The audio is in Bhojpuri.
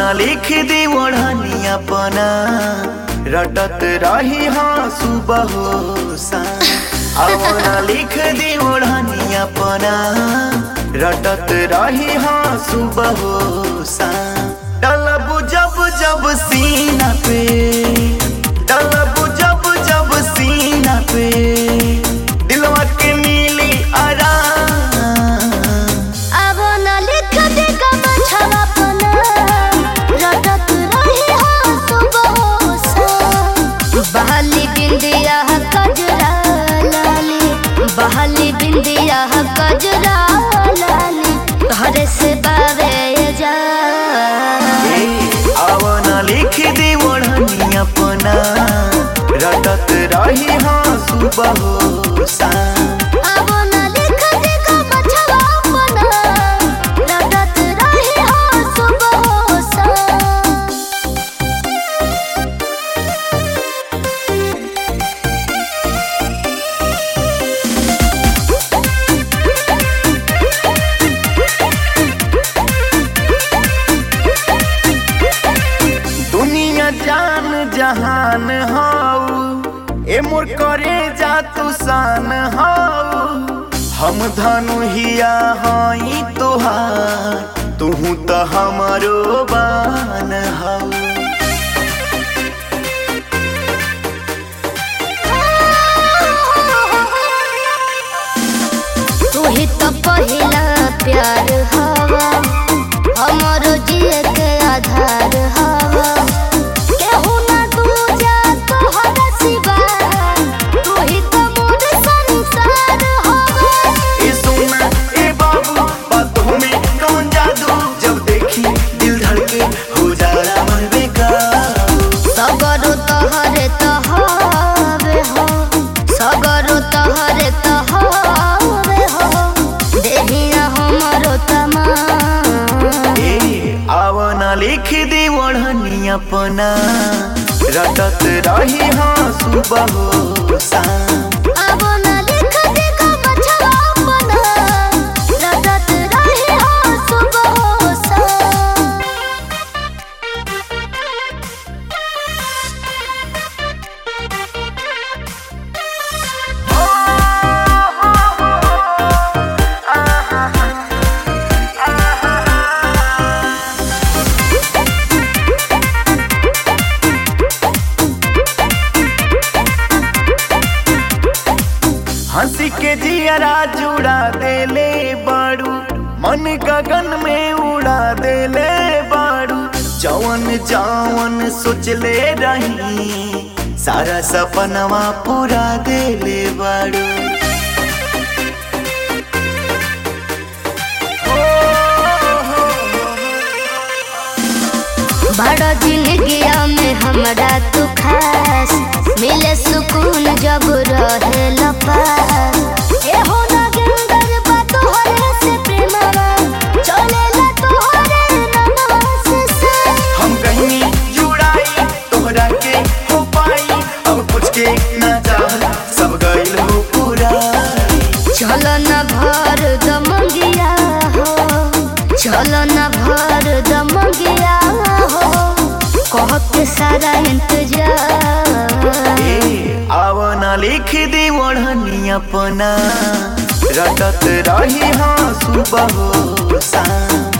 लिख दी ओढ़नी अपना रटत रही हाँ सुबह हो शाम आवना लिख दी ओढ़नी अपना रटत रही हाँ सुबह हो शाम डलब जब जब सीना पे डलब जब जब सीना पे दिलवा के मिली आराम अब न लिख दे कमछवा पना रटत रही हो सुबह सा बहाली बिंदिया कजरा लाली बहाली बिंदिया कजरा लाली घर से बावे जा आवना लिख दी ओढ़नी अपना रटत रही हाँ सुबह हो शाम अब न लिख दे कमछवा पना रटत रही हो सुबह सा दुनिया जान जहान हाउ ए मोर करे जा तू शान हाउ हम धनु हिया हई तोहार तुहू तो हमारो बान हाउ तू ही तो पहिला प्यार हवा हमरो जिए के आधार हवा केहू ना दूजा तोहरा सिवा तू ही तो मोर संसार हवा ए सोना ए बाबू बातों में कौन जादू जब देखी दिल धड़के हो जाला मन बेकाबू सगरो तहरे तहवे हो सगरो तहरे तहवे हो देहिया हमरो तमा ए आवना लिख दी ओढ़नी अपना रटत रही हाँ सुबह हो शाम अब न लिख दे कमछवा पना रटत रही हो सुबह सा हंसी के जियरा जुड़ा देले बाड़ू मन गगन में उड़ा देले बाड़ू जवन जवन सोचले रही सारा सपनवा पूरा देले बाड़ू बड़ा जिंदगिया में हमरा तू खास मिले सुकून जब रहे लपास ए हो ना गिंदर बा तोहरे से प्रेमवा चलेला तोहरे नमवा से से हम कहीं जुड़ाई तोहरा के हो पाई अब कुछ के ना चाह सब गइल हो पूरा चलो न भर दमंगिया हो चलो न भर दमंगिया हो कह के सारा इंतजार ए आवना लिख दी ओढ़नी अपना रटत रही हाँ सुबह हो शाम